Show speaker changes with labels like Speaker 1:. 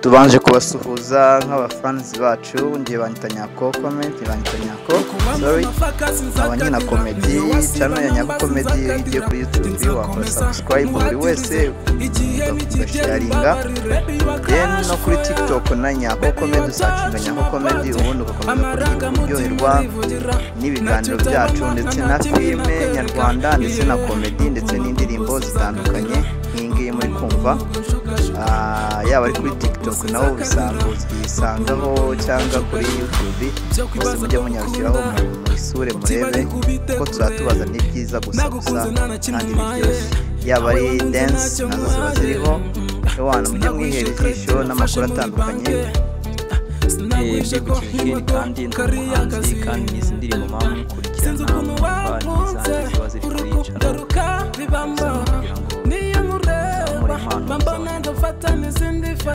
Speaker 1: tubanje kubasuhuza nk'abafanizi bacu ngiye banyita nyako komedi banyita nyako sori abanyina komedi cano ya nyako komedi igiye kuri yutubi wakora sabusikarayibu buri wese ugasharinga deni no kuri tikitoku na nyako komedi usacinga nyako komedi ubundi ugakomeza kuryoherwa n'ibiganiro byacu ndetse na filime nyarwanda ndetse na komedi ndetse n'indirimbo zitandukanye nk'iyi ngiyi muri kumva Ah, yaba ari kuri tiktok naho ubisanga uyisangaho cyangwa kuri youtube bose mujye munyarukiraho mu- muyisure murebe ko tuzatubaza n'ibyiza gusa gusa kandi biryoshye yaba ari dance nazo ziba ziriho abantu mujye mwihera ijisho n'amakuru atandukanye
Speaker 2: Eh, byegukiriye kandi ndi umuhanzi kandi n'izi ndirimbo mpamvu mukurikirana mumva n'izanjye ziba ziri kuri yicara
Speaker 3: ngaruka bibamo niyo mureba mbambona ndafata n'izindi